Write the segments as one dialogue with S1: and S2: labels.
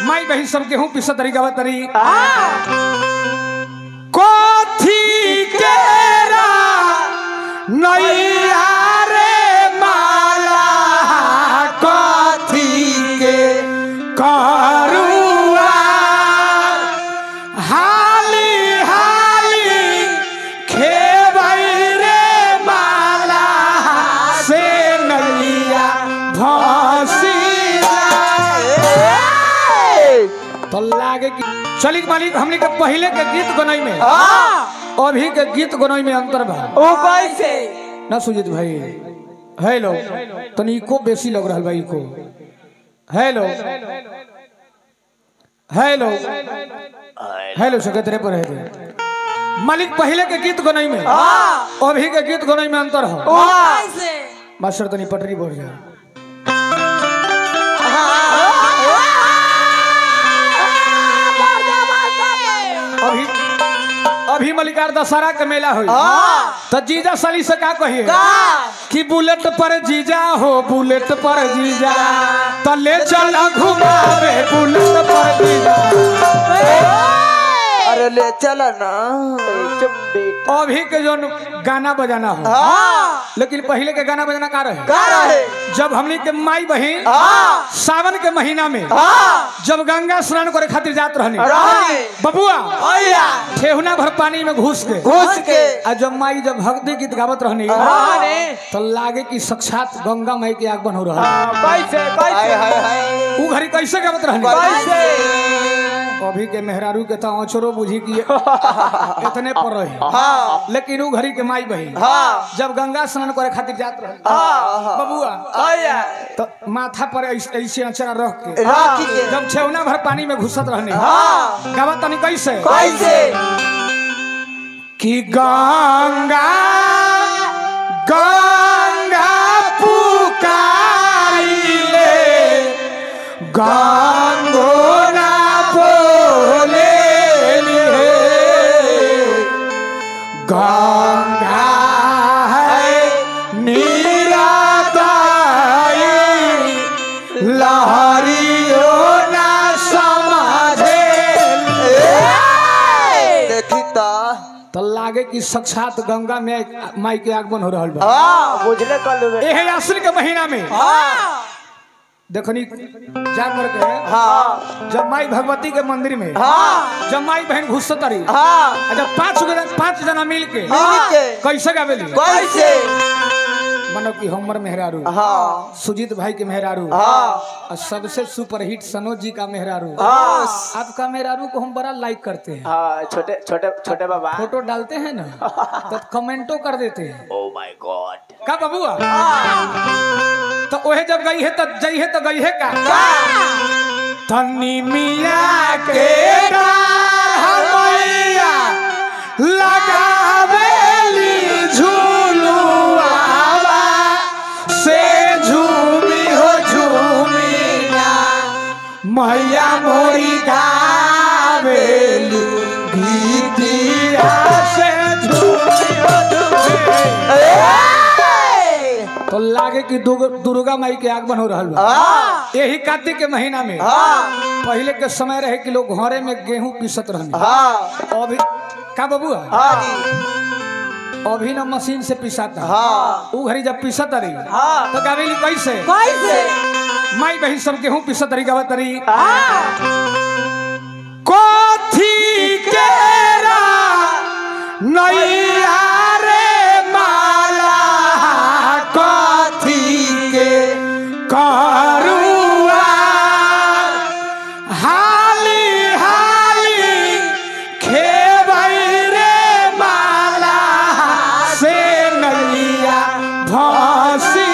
S1: माई बहन सब गेहूं पिसत तरी गावत तरी कोथी केरा नैया रे माला कोथी के करुआ हाली हाली खेबै रे माला से नैया भसी तो लागे कि चली मालिक हमने के पहले के गीत गनई में अभी के गीत गनई में अंतर बा
S2: ओ कैसे
S1: ना सुजीत भाई हेलो तनी को बेसी लग रहा भाई को हेलो हेलो हेलो सकतरे पर है मालिक पहले के गीत गनई में अभी के गीत गनई में अंतर हो
S2: ओ कैसे
S1: मास्टर तनी पटरी बोल जा अभी अभी मलिकार दशहरा के मेला हुई तो जीजा साली से का कहिए कि बुलेट पर जीजा हो बुलेट पर जीजा तो ले चल घुमावे बुलेट पर जीजा
S2: अरे ले चला ना चुप बेटा
S1: अभी के जो गाना बजाना हो
S2: हाँ
S1: लेकिन पहले के गाना बजाना का रहे
S2: का रहे
S1: जब हमनी के माई बहन
S2: हाँ
S1: सावन के महीना में
S2: हाँ
S1: जब गंगा स्नान करे खातिर जात रहनी
S2: रहनी।
S1: बबुआ
S2: भैया
S1: ठेहुना भर पानी में घुस के
S2: घुस के
S1: आ जब माई जब भक्ति गीत गावत रहनी
S2: हाँ रे।
S1: तो लागे कि साक्षात गंगा माई के आगमन हो रहा
S2: कैसे कैसे हाय हाय हाय
S1: ऊ घड़ी कैसे गावत रहनी
S2: कैसे
S1: अभी के मेहरारू के तो अचरो बुझी कि इतने पर रही
S2: हाँ
S1: लेकिन ऊ घड़ी के माई बही
S2: हाँ
S1: जब गंगा स्नान करे खातिर जात रही
S2: हाँ
S1: बबुआ
S2: भैया
S1: तो माथा पर ऐसे ऐसे अचरा रख के
S2: रख के
S1: जब छेवना भर पानी में घुसत रहनी
S2: हाँ
S1: गावत तनी कैसे
S2: कैसे
S1: कि गंगा गंगा पुकारिले गंगोना बोले गंगा है निरादाई लहरियो ना समझे
S2: देखी ता
S1: तो लागे कि साक्षात गंगा में माई के आगमन हो रहा बा
S2: हाँ बुझले कर ले
S1: एहे आश्विन के महीना में
S2: हाँ
S1: देखनी जा करके
S2: हाँ
S1: जब माई भगवती के मंदिर में
S2: हाँ
S1: जब माई बहन घुस तरी
S2: हाँ
S1: जब पांच जना पांच जना मिल के
S2: मिल के
S1: कैसे गावेली
S2: कैसे
S1: मानो कि हमर मेहरारू
S2: हाँ
S1: सुजीत भाई के मेहरारू
S2: हाँ
S1: और सबसे सुपरहिट सनोज जी का मेहरारू
S2: हाँ
S1: आपका मेहरारू को हम बड़ा लाइक करते हैं
S2: हाँ छोटे छोटे छोटे बाबा
S1: फोटो डालते हैं ना तो कमेंटो कर देते हैं
S2: ओ माय गॉड
S1: का बबुआ तो ओहे जब गई है तो जई है तो गई है का तनी मिया के डार हमैया लगावेली झूलुआ से झूमी हो झूमी ना मैया मोरी गावेली गीतिया से झूमी हो झूमी तो लागे कि दुर्ग- दुर्गा माई के आगमन हो रहा बा
S2: हाँ
S1: यही कार्तिक के महीना में
S2: हाँ
S1: पहले के समय रहे कि लोग घरे में गेहूं पीसत रहने
S2: हाँ
S1: अभी का बबुआ
S2: हाँ जी
S1: अभी ना मशीन से पिसाता
S2: हाँ
S1: ऊ घड़ी जब पीसत रही
S2: हाँ
S1: तो गावेली कैसे
S2: कैसे
S1: माई बहन सब गेहूं पीसत रही गावत रही
S2: हाँ
S1: कोथी केरा नैया रे माला कोथी के करुआ हाली हाली खेबै रे माला से नैया भसी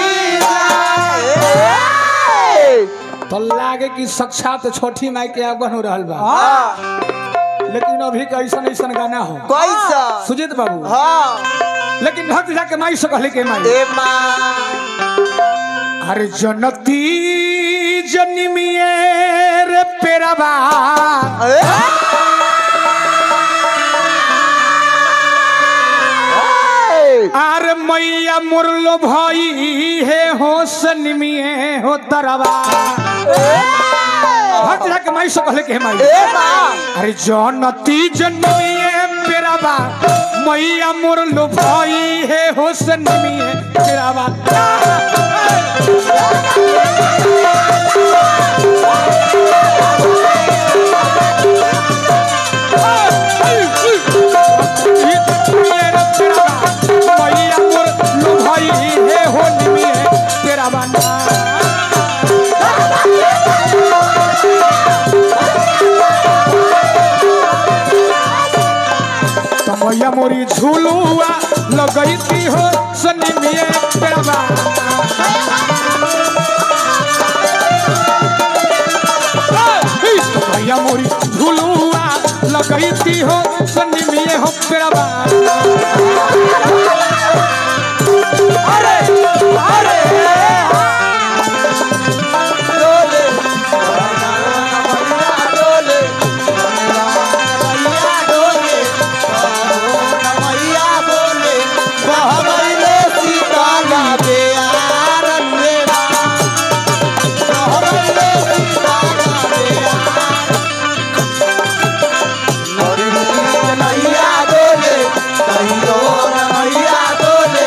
S1: तो लागे कि साक्षात छोटी माई के आगमन हो रहल बा
S2: हाँ
S1: लेकिन अभी के ऐसा ऐसा गाना हो
S2: कैसा
S1: सुजीत बाबू
S2: हाँ
S1: लेकिन भक्त जाके माई से कहले के माई
S2: ए माँ
S1: अरे जनती जन्मिए रे पेरवा अरे मैया मुरलो भई हे हो सनमिए हो तरवा भक्त जाके माई से कहले के हे माई
S2: ए बा
S1: अरे जनती जनमिए पेराबा मैया मोर लो भाई हे हुसन मिए पेराबा मैया मोर लो भाई हे हो निमिए पेराबा ना तमैया मोरी झूलुआ लगैती हो सनी मिए पेरवा तमैया मोरी झूलुआ लगैती हो सनी मिए हो पेरवा
S2: अरे अरे डोले डोले डोले मैया बोले बहमैले सीताला बेयारन मेरा बहमैले सीताला बेयारन मैया बोले कहियो मैया बोले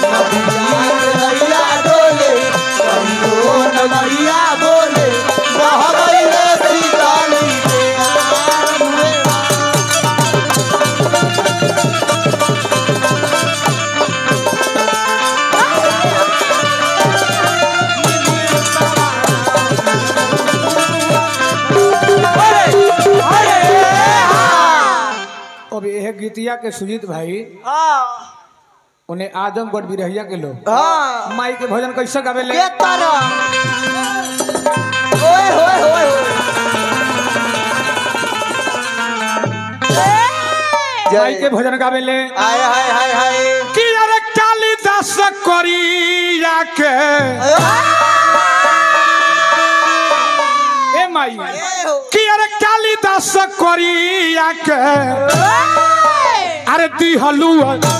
S2: मैया बोले कहियो मैया बोले बहमैले सीताली बेयारन मेरा अरे अरे
S1: अब यह गीतिया के सुजीत भाई
S2: हाँ
S1: उन्हें आजमगढ़ बिरहिया के लोग
S2: हाँ
S1: माई के भजन कैसे गावेले
S2: के तरह ओए होए होए
S1: माई के भजन गावेले
S2: हाय हाय हाय हाय
S1: कि अरे कालिदास करिया के ए माई कि अरे कालिदास करिया के अरे दिहलू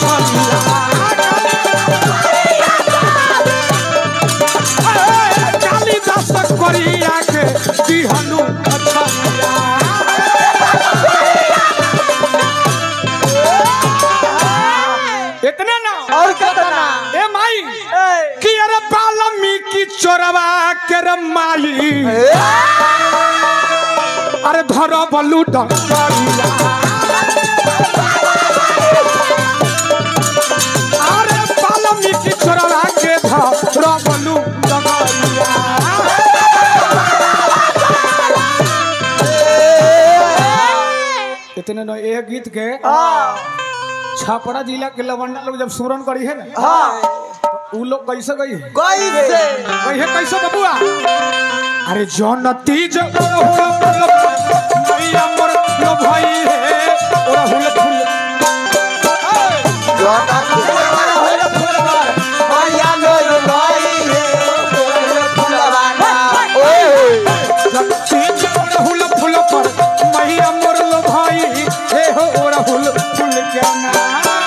S1: कालिदास करिया के दिहलू अच्छा इतने ना
S2: और कितना
S1: ए माई
S2: ए,
S1: कि अरे बाल्मीकि चोरवा के रे माई अरे धर बलू डंगरिया अरे बाल्मीकि चोरवा के धर बलू डंगरिया इतने न एक गीत के
S2: हाँ
S1: छापड़ा जिला के लवंडा लोग जब सुरन करी है ना
S2: हाँ
S1: उ लोग कैसे गई है
S2: कैसे
S1: कहे कैसे बबुआ अरे जौन तीज मैया मोर लो भाई है ओरा हुल फुल तीज ओरा हुल फुल पर मैया मोर लो भाई हे हो ओरा हुल फुल के ना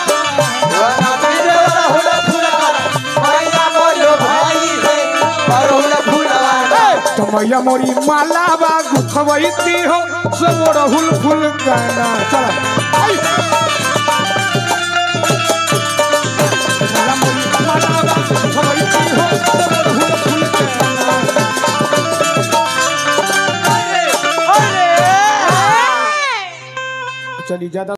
S1: तो मैया मोरी माला बा गुथवैती हो सब ओरा हुल फुल के ना चल आई मैया मोरी माला बा गुथवैती हो सब ओरा हुल फुल के ना चलिए ज्यादा